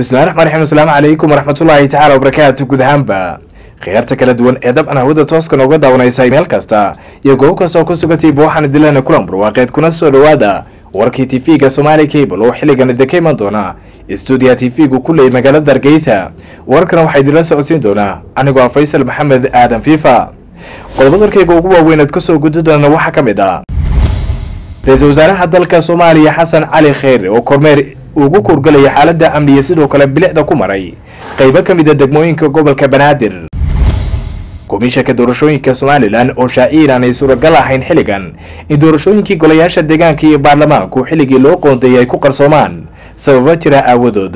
bismillahi raxmaan raxiim asalaamu calaykum waraxmatullaahi tacaala wabarakaatu guud ahaanba khiyaarta kala duwan ee dabcan hawada tooska nooga daawanaysay meel kasta iyo goob kasta oo ku sugatay buuxana dilana kulan barwaaqeed kuna soo dhowaada warkii tv-ga somaali cable oo xilligan idinka iman doona stuudiya tv-gu ku leeyay magaalada hargeysa warkana waxaa idinla socodsiin doonaa anigoo ah faysal maxamed aadan fiifa qodobad warkayga ugu waaweyn aad kasoo gudi doona waxaa ka mid ah ra-iisul wasaaraha dalka soomaaliya xasan cali kheyre oo kormeer ugu kurgalaya xaalada amniya sidoo kale bilicda ku maray qeybo ka mid a degmooyinka gobolka banaadir komishanka doorashooyinka somalilan oo shaaciir aanay suuragal ahayn xilligan in doorashooyinkii golayaasha deegaanka iyo baarlamaanku xilligii loo qoondeeyay ay ku qarsoomaan sababa jira aawadood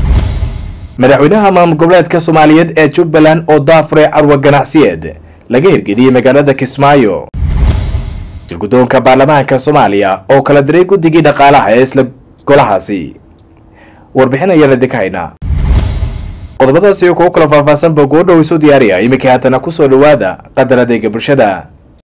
madaxweynaha maamul goboleedka soomaaliyeed ee jubbaland oo daafure carwa ganacsiyeed laga hirgeliyey magaalada kismaayo shirgudoonka baarlamaanka soomaaliya oo kala diray guddigii dhaqaalaha ee isla golahaasi warbixin ayaan idinka haynaa qodobadaasi oo kugu kala faahfaahsanba goodhow isu diyaariya iminkai haatana kusoo dhowaada qadar adeega bulshada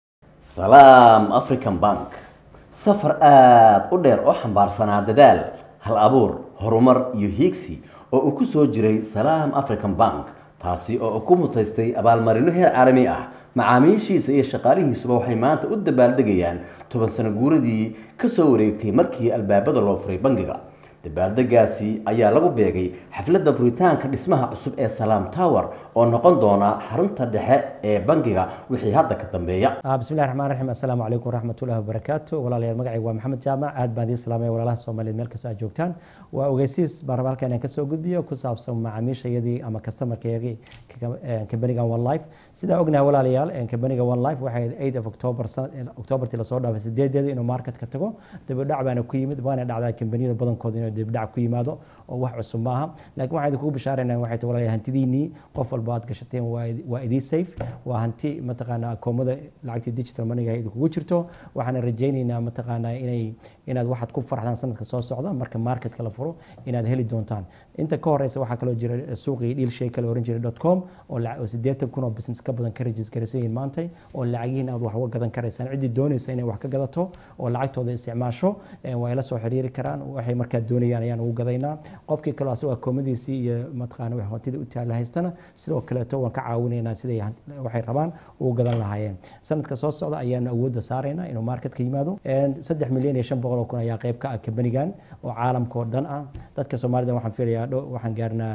salaam african bank safar aada u dheer oo xambaarsanaa dadaal hal abuur horumar iyo hiigsi oo uu ku soo jiray salaam african bank taasi oo ku mutaystay abaalmarino heer caalami ah macaamiishiisa iyo shaqaalihiisuba waxay maanta u dabaaldegayaan toban sano guuradii ka soo wareegtay markii albaabada loo furay bangiga dabaaldegaasi ayaa lagu beegay xafladda furitaanka dhismaha cusub ee salaam tower oo noqon doona xarunta dhexe ee bangiga wixii hadda ka dambeeya bismillahi raxmaan raxiim assalaamu calaykum waraxmatullahi wabarakaatu walaalayaal magacayga waa maxamed jaamac aad baan idiin salaamaya walaalaha soomaaliyeed meel kastoo aad joogtaan waa ogeysiis baan raba halkan inaan kasoo gudbiyo ku saabsan macaamiishayadii ama customerkayagii kambaniga one life sidaa ognahay walaalayaal kambaniga one life waxay eight of october octobertii lasoo dhaafay sideedeedii inuu marketka tago dibidhac baana ku yimid waana dhacdaa kambaniyada badankooda inuu dibidhac ku yimaado oo wax cusub maaha laakiin waxaan idinkugu bishaaraynaa waxay tahay walaalayaal hantidiinii qof walba aad gashateen waa idii safe waa hanti mataqaanaa akoomada lacagtii digital moneyga idinkugu jirto waxaana rajaynaynaa mataqaanaa inay inaad waxaad ku farxdaan sanadka soo socda marka marketka la furo inaad heli doontaan inta ka horeysa waxaa kaloo jira suuqii dhiil shay kale oran jiray dot com oo sideetan kun oo business ka badan ka registeraysan yihiin maantay oo lacagihiin aad wax uga gadan karaysaan ciddii doonaysa inay wax ka gadato oo lacagtooda isticmaasho waa ila soo xiriiri karaan waxay markaa doonayaan ayaan ugu gadaynaa qofkii kaloo asagoo akoomadiisii iyo mataqaana wax hantida u taala haystana sidoo kaleeto waan ka caawinaynaa siday waxay rabaan ugu gadan lahaayeen sanadka soo socda ayaanu awoodda saaraynaa inuu marketka yimaado saddex milyan iyo shan boqol oo kun ayaa qayb ka ah kambanigan oo caalamka oo dhan ah dadka soomaalida waxaan filayaa waxaan gaarnaa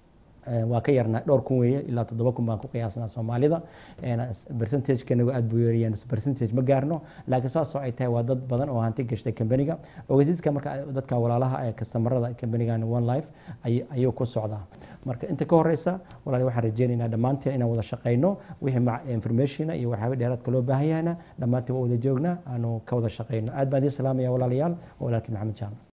waa ka yarnaa dhowr kun weeye ilaa toddoba kun baan ku qiyaasnaa soomaalida percentagekanagu aad buu yeerayaan percentage ma gaarno laakiin saasoo ay tahay waa dad badan oo hanti gashtay kambaniga ogeysiiska marka dadka walaalaha ee kastamarada kambanigan one life ayuu ku socdaa marka inta ka horeysa walaali waxaan rajeynaynaa dhammaanteen inaan wada shaqeyno wixii informationa iyo waxyaaba dheeraadka loo baahan yahayna dhammaanteen waa wada joognaa aanu ka wada shaqeyno aad baan idiin salaamaya walaalayaal walaalkii maxamed jaamac